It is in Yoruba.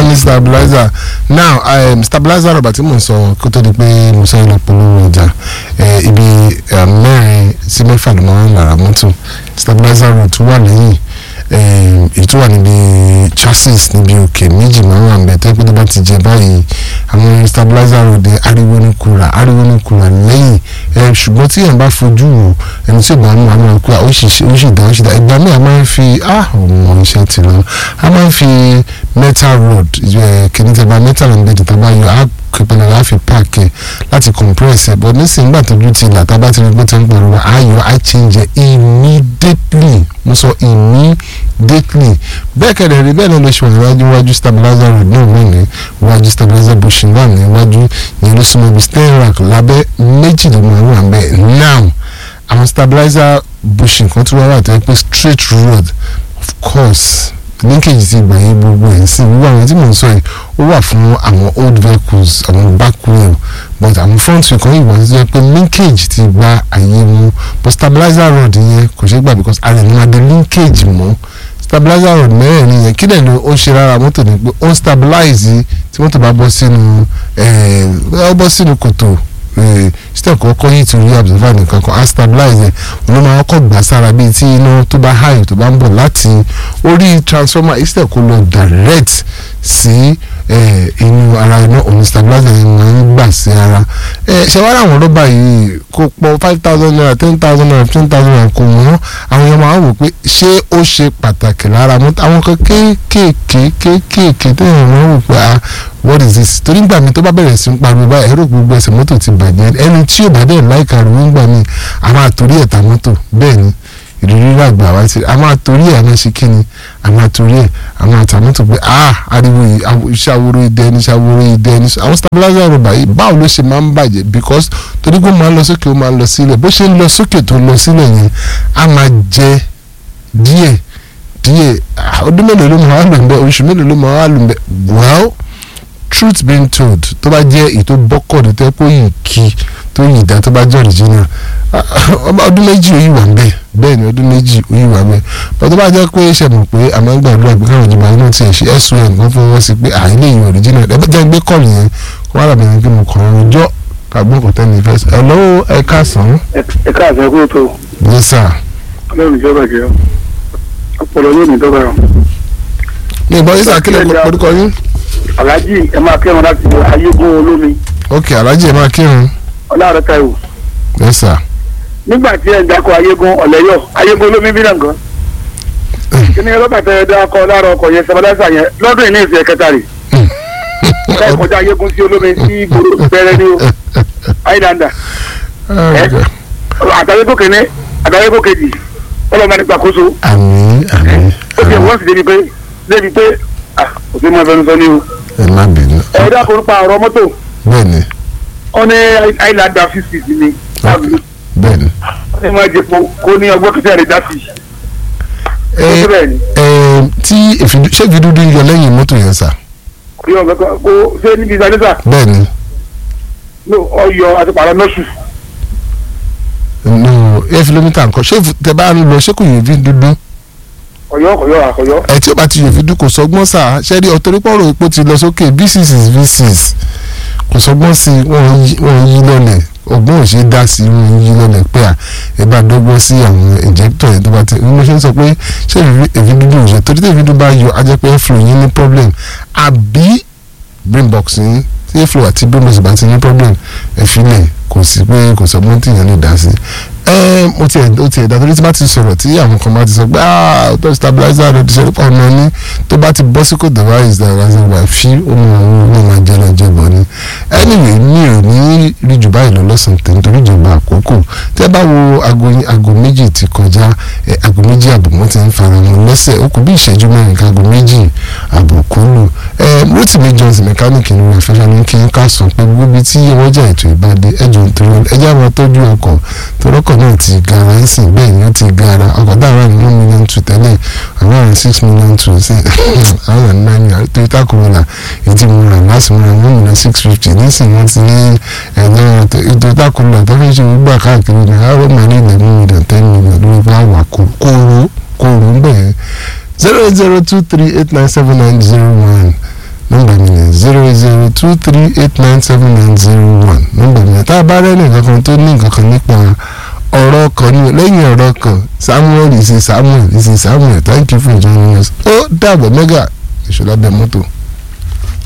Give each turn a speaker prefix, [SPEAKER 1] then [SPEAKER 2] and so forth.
[SPEAKER 1] ní stabilizer now um, stabilizer rọ̀bà tí mò ń sọ kó tó di pé mo sọ ìlọ polówó ọjà eh, ibi eh, mẹ́rin sí mẹ́fà ló máa ń lára mọ́tò stabilizer rod tó wà lẹ́yìn eh, èyí tó wà níbi chassis níbi òkè méjì máa ń wà nbẹ tẹ́ pé tó bá ti jẹ báyìí àwọn stabilizer rod yẹn ariwo ní kura ariwo ní kura lẹ́yìn eh, ṣùgbọ́n tí èèyàn bá fojú wò ẹni tí ò bá mú àwọn ọkọ ó sì ó sì dá ó sì dá ìgbà míì a máa ń fi ah ọmọ iṣẹ́ ti lọ a máa ń fi metal rod kìíní tẹ bá metal and bed tàbá yọ á pẹpẹlẹ láfi páàkì láti compress ẹ but nísìnyí gbà tójú ti là tábà ti rí pé tí ń pariwo ayọ̀ á change immediately mo sọ immediately bẹ́ẹ̀ kẹ̀dẹ̀ rí bẹ́ẹ̀ náà ló ṣe wà níwájú iwájú stabilizer rod náà wà ní iwájú stabilizer bushing wà ní iwájú ìyẹn ló súnmọ́ ibi steering rack lábẹ́ méjì ló máa wà bẹ́ẹ̀ now àwọn stabilizer bushing kan tó wá wà tó yẹ pé straight rod of course linkage ti gbà yín gbogbo ẹ̀ sí gbogbo àwọn tí mò ń sọ yìí ó wà fún àwọn old vehicles àwọn back wheel but àwọn front wheel kan yìí wà tó yẹ pé linkage ti gba àyè mu but stabilizer rod yẹn kò ṣeé gbà because ara ẹ̀ ní máa di linkage mọ́ stabilizer rod mẹ́rẹ̀ẹ̀rin yẹn kí lẹ̀ ló ó ṣe rárá mọ́tò ní pé ó ń stabilize tí mọ́tò bá bọ́ sínú ẹ̀ ó bọ́ sínú kòtò step kọ́kọ́ yìí ti rí observer nìkan kan á stabilize ẹ̀ ló máa kọ́ gbà sára bíi tí iná tó bá high tó bá ń bọ̀ láti orí transformer instead kó lọ direct sí inú ara iná òun stabilizer yẹn máa ń gbà sí ara ṣe wá láwọn rọ́bà yìí kó pọ̀ five thousand naira ten thousand naira fifteen thousand naira kò wọ́n àwọn èèyàn máa ń wò pé ṣé ó ṣe pàtàkì lára mọ́tò àwọn kan kéékèèké kéékèèké téèyàn máa ń wò pé ah what is this torí gbà mí tó bá bẹ̀rẹ̀ sí ń pariwo báyìí ẹ̀rọ gbogbo ẹsẹ̀ mọ́tò ti bàjẹ́ ẹni tí ò bá dẹ̀ láìka rẹ̀ ń gbà mí a máa torí ẹ̀ ta mọ́tò bẹ́ẹ̀ ni ìrírí ràgbà wá sí a máa torí ẹ̀ a máa ṣe kíni a máa torí ẹ̀ a máa ta mọ́tò pé ah ariwo yìí iṣẹ́ aworo idẹ ní iṣẹ́ aworo idẹ ní àwọn stabilizer rọ̀bà yìí báwo ló ṣe máa ń bàjẹ́ because torí pé ó máa ń lọ sókè ó máa ń lọ sílẹ̀ bó ṣe ń lọ sókè tó lọ sílẹ̀ yẹn a máa jẹ díẹ̀ díẹ̀ ọdún mélòó ló máa wà lò ń bẹ oṣù mélòó ló máa wà lò ń bẹ well truth being told tó bá jẹ́ èyí tó bọ́kọ̀ ní tẹ́ kó yìí kí tó yìí dá tó bá jẹ́ original ọdún méjì ó yìí wà bẹ́ẹ̀ bẹ́ẹ̀ ni ọdún méjì ó yìí wà bẹ́ẹ̀ bọ́n tó bá jẹ́ pé ṣe mọ̀ pé àmọ́ ń gbàdúrà pé káwọn ìjọba inú tiẹ̀ ṣe sun kan fọwọ́ sí pé àìlè yìí original ẹ bá jẹ́ gbé kọ́ọ̀lù yẹn kó wà lábẹ́ yẹn kí mo kàn án jọ́ kàgbọ́n kò tẹ́ni fẹ́ ẹ lọ́wọ́ ẹ káàsán.
[SPEAKER 2] ẹ káàsán kó tó.
[SPEAKER 1] yes sir.
[SPEAKER 2] ọlọ́run ìjọba jẹ́ ọpọlọ yóò ní dọ́gba rọ.
[SPEAKER 1] ní ìbọn yín sà kílẹ̀ orúkọ yín
[SPEAKER 2] alhaji ẹ máa kírun láti ayégun olómi.
[SPEAKER 1] ok alhaji ẹ máa kírun.
[SPEAKER 2] ọlọ́run táìwò.
[SPEAKER 1] yes sir.
[SPEAKER 2] nígbà tí ẹ ń dákọ ayégun ọ̀lẹ́yọ̀ ayégun olómi bí nàngán. kíni rọ́bà tẹ ẹ dákọ lára ọkọ̀ yẹn sẹ́mọ́lẹ́sà yẹn lọ́dún yìí ní ìsìn ẹ̀kẹta rè. ẹ kọjá ayégun sí olómi sí ìgboro bẹ̀rẹ̀ ní o àìdáńdà. àtàwégò kìíní àtàwégò kejì ọlọ́mọ nípa kóso.
[SPEAKER 1] àmín àmín.
[SPEAKER 2] ó ti wọ́n sì débi pé débi pé òfin mọ́ ẹfẹ́ ń sọ ní o
[SPEAKER 1] ẹ má bínú.
[SPEAKER 2] ẹ dákun pa ọ̀rọ̀ mọ́tò
[SPEAKER 1] bẹ́ẹ̀ni
[SPEAKER 2] ó ní àìlàdà fífi sí ni
[SPEAKER 1] bẹ́ẹ̀ni.
[SPEAKER 2] ó ní máa jẹpo kó ní ọgbọ́n kìtẹ́ rẹ̀ dá sí i.
[SPEAKER 1] ẹ ẹ tí ṣé ìfidúdú ń yọ lẹ́yìn mọ́tò yẹn sà.
[SPEAKER 2] kò yọ ọ̀gá kó ṣé níbi ìsàlẹ́sà
[SPEAKER 1] bẹ́ẹ̀ni.
[SPEAKER 2] ọyọ àti pàrọ̀ nọ́ọ̀sù.
[SPEAKER 1] no ẹ filomita nǹkan ṣé tẹ bá ń lọ ṣé kò yẹ fi dúdú
[SPEAKER 2] ọyọ ọkọyọ àkọyọ.
[SPEAKER 1] ẹ tí ó bá ti yòófi dún kò sọgbọ́n sà ṣẹ́rí ọ̀tọ́rípọ̀rọ̀ epo ti lọ sókè v six v six kò sọgbọ́n sí wọ́n yí lọ́lẹ̀ ọgbọ́n ò ṣe dá sí wọ́n yí lọ́lẹ̀ pé à ẹ bá dọ́gbọ́n sí àwọn injector yẹn tó bá ti ní mo ṣe ń sọ pé ṣé èfi dúdú ò ṣe torí tí èfi dúdú bá yọ á jẹ́ pé airflow yín ní problem àbí brain box yín tí airflow àti brain box bá ti ní problem ẹ fi lẹ̀ kò sí pé kò sọgbọ́n tí yẹn lè dá sí ẹ mo tiẹ̀ ó tiẹ̀ dàtọ́ tí bá ti sọ̀rọ̀ tí àwọn kan bá ti sọ pé ah auto stabilizer rẹ ti ṣe pọ̀ ọ̀nà ní tó bá ti bọ́ sí kò dọ̀bá is the reason why fi omi àwọn ọmọ máa jẹ́ lọ jẹ́ bọ̀ ni anyway mi ò ní rí jù báyìí lọ lọ́sàn-án tẹ̀ nítorí ìjọba àkókò tí ẹ bá wo aago aago méjì ti kọjá ẹ aago méjì àbọ̀ wọ́n ti ń fara wọn lẹ́sẹ̀ ó kù bí ìṣẹ́jú mẹ́rin ká aago méjì àbọ̀ kó lù ẹ Rotimi Johnson mẹkáníìkì ní wọn fẹsẹ̀ ní kí n ká sọ pé gbogbo ibi tí wọ́n jẹ́ ètò ìbàdí ẹjọ́ nítorí ẹjẹ́ àwọn tọ́jú ọkọ̀ torọ́kọ̀ náà ti gara ń sìn bẹ́ẹ̀ ni ó ti gara ọkọ̀ dáhùn ní one million two tẹ́lẹ̀ àwọn àrùn six million two sí àwọn àrùn nine million Toyota Corolla èyí tí mo rà láti mo rà one million six fifty nísìnyí wọ́n ti ní ẹ̀yìn Toyota Corolla tó fi ṣe gbà káàkiri ní àwọn ọmọ ní eleven million ten million lórí bá wà kóró kóró ń bẹ̀rẹ̀ zero eight zero two three eight nine seven nine zero one nọ́mbà mi ni zero zero two three eight nine seven nine zero one nọ́mbà mi ni tá a bá rẹ́ nìkan kan tó ní nǹkan kan nípa ọ̀rọ̀ kan ní lẹ́yìn ọ̀rọ̀ kan samuel ìsìn samuel ìsìn samuel thank you for joining us ó dàbọ̀ mẹ́gà ìṣọ̀lá bẹ̀ mọ́tò.